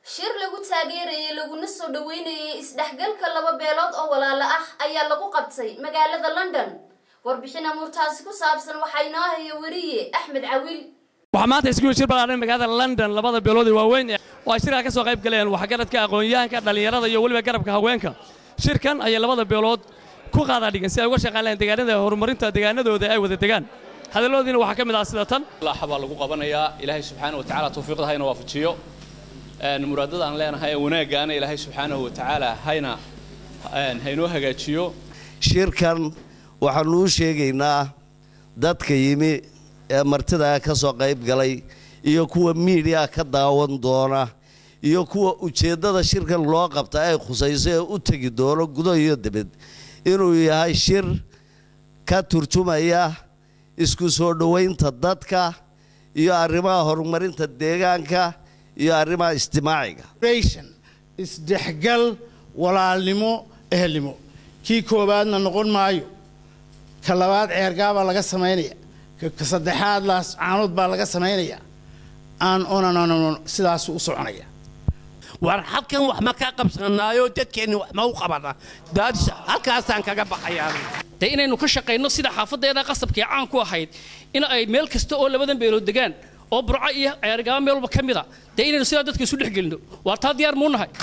shir lagu taageerayay laguna soo dhaweynayay isdhexgalka laba beelood oo walaalo ah ayaa lagu qabtay magaalada london warbixin amuurtaasi ku saabsan waxaa inoo haya weriye axmed cawiil waxaa maanta iskuul shir ballaaran magaalada london labada beelood ee waaweyn oo ay shirkaa ka soo qayb galeen waxgaradka aqoon-yahanka dhallinyarada iyo weliba garabka haweenka shirkan ayay labada beelood ku qaadaa dhigan si ay uga shaqaan lahayn deegaanada horumarinta deegaanadooda ay wada degaan hadalloodiina waxaa ka mid ah sida tan laxa baa lagu qabanayaa ilaahay subxaana wa tacaala tawfiiqda hayna waafajiyo muraadada aan leenahay ee wanaaggaana ilaahay subxaanahu wa tacaala hayna haynoo hagaajiyo shirkan waxaanu u sheegaynaa dadka yimi ee martida ka soo qayb galay iyo kuwa miidiya ka daawan doona iyo kuwa ujeeddada shirkan loo qabta ay khusayso ee u tegi doono gudo iyo dibad inuu yahay shir ka turjumaya isku soo dhowaynta dadka iyo arrimaha horumarinta deegaanka iyo arrimaha ijtimaaciga isdhexgal walaalnimo ehelnimo kii koowaadna noqon maayo ka labaad ceergaabaa laga samaynaya ka saddexaad laas caanood baa laga samaynaya aan onan sidaasu u soconaya war halkan wax ma ka qabsanaayo dadkeenni wax ma u qabana daadis halkaasaan kaga baxayaa dee inaynu ka shaqayno sida xaafaddeeda qasabkii caan ku ahayd in ay meel kasta oo labadan beelood degaan oo burco iyo ceergaaba meel walba ka mid a dee inaynu sidaa dadka isu dhex gelino waa taa diyaar muu nahay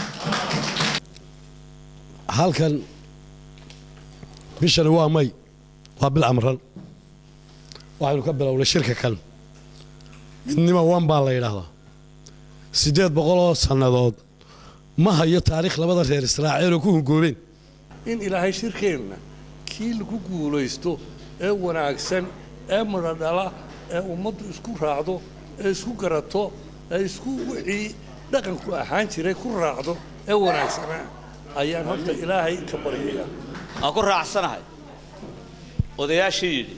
halkan bishani waa may waa bil amran waxaynu ka bilownay shirka kan midnimo wan baa la yidhaahdaa siddeed boqoloo sannadood ma hayo taariikh labada reer israaciiloo ku hungoobeen in ilaahay shirkeenna kii lagu guulaysto ee wanaagsan ee madhadhala ee ummaddu isku raacdo ee isku garato ee isku wixii dhaqanku ahaan jiray ku raacdo ee wanaagsanaa ayaan horta ilaahay ka baryayaa aan ku raacsanahay odayaashii yidhi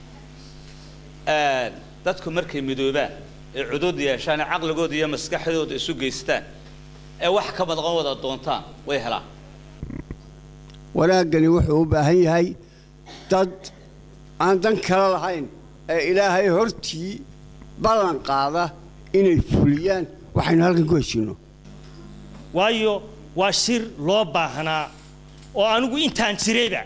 dadku markay midoobaan ee cudud yeeshaan ee caqligooda iyo maskaxdooda isu geystaan ee wax ka madqan wada doontaan way helaan wanaaggani wuxuu u baahan yahay dad aan dan kale lahayn ee ilaahay hortii ballan qaada inay fuliyaan waxaynu halkan ku heshinno waayo waa shir loo baahnaa oo anigu intaan jirayba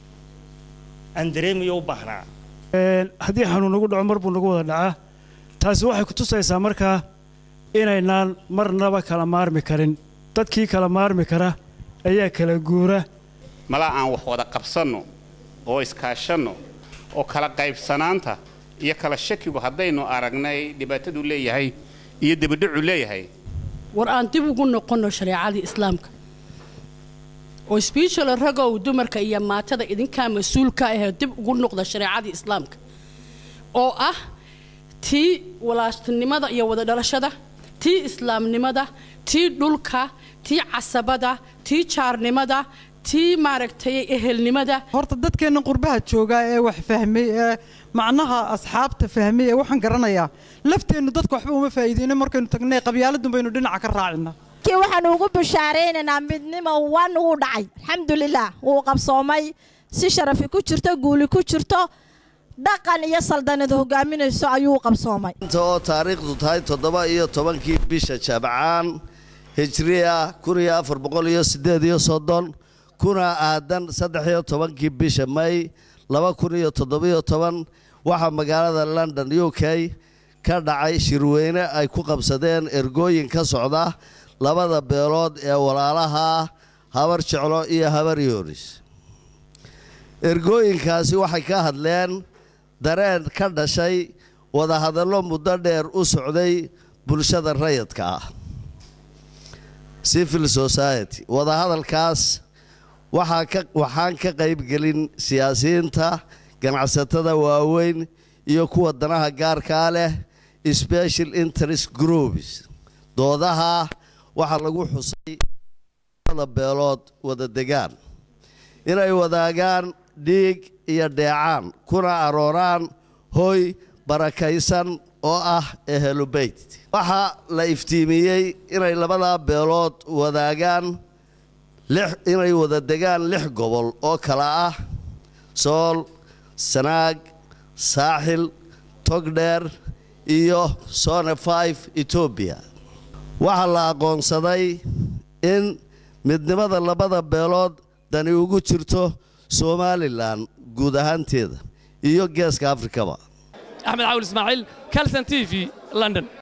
aan dareemayo u baahnaa haddii xanuun nagu dhaco mar buu nagu wada dhacaa taasi waxay ku tusaysaa markaa inaynaan marnaba kala maarmi karin dadkii kala maarmi kara ayaa kala guura malaa aan wax wada qabsanno oo iskaashanno oo kala qaybsanaanta iyo kala shakigu haddaynu aragnay dhibaatadu leeyahay iyo debadhacu leeyahay war aan dib ugu noqonno shareecadii islaamka oo sbiishalo ragow dumarka iyo maatada idinkaa mas-uulka ahee dib ugu noqda shareecadii islaamka oo ah tii walaastinimada iyo wada dhalashada tii islaamnimada tii dhulka tii casabada tii jaarnimada tii maaragtay ehelnimada horta dadkeenna qurbaha joogaa ee wax fahmay ee macnaha asxaabta fahmay ee waxaan garanayaa lafteennu dadka waxba uma faa'iideyno markaynu tagnay qabyaaladun baynu dhinaca ka raacina kii waxaanu ugu bishaaraynaynaa midnimo wan wuu dhacay alxamdulilah wuu qabsoomay si sharafi ku jirto guuli ku jirto dhaqan iyo saldanad hogaaminayso ayuu qabsoomay inta oo taariikhdu tahay toddoba iyo tobankii bisha jabcaan hijriya kun iyo afar boqol iyo siddeed iyo soddon kuna aadan saddex iyo tobankii bisha may laba kun iyo toddobiyo toban waxaa magaalada london u k ka dhacay shirweyne ay ku qabsadeen ergooyin ka socda labada beelood ee walaalaha habar jeclo iyo habar yoonis ergooyinkaasi waxay ka hadleen dareen ka dhashay wadahadallo muddo dheer u socday bulshada rayidka ah civil society wadahadalkaas waxaa ka waxaan ka qaybgelin siyaasiyiinta ganacsatada waaweyn iyo kuwa danaha gaarkaa leh special interest groups doodaha waxaa lagu xusay da beelood wada degaan inay wadaagaan dhiig iyo dheecaan kuna arooraan hoy barakaysan oo ah ehelubeyt waxaa la iftiimiyey inay labadaa beelood wadaagaan inay wada degaan lix gobol oo kala ah sool sanaag saaxil togdheer iyo sone five etoobiya waxaa la aqoonsaday in midnimada labada beelood dani ugu jirto somalilan guud ahaanteeda iyo geeska afrikaba axmed caawil ismaaciil calson t v london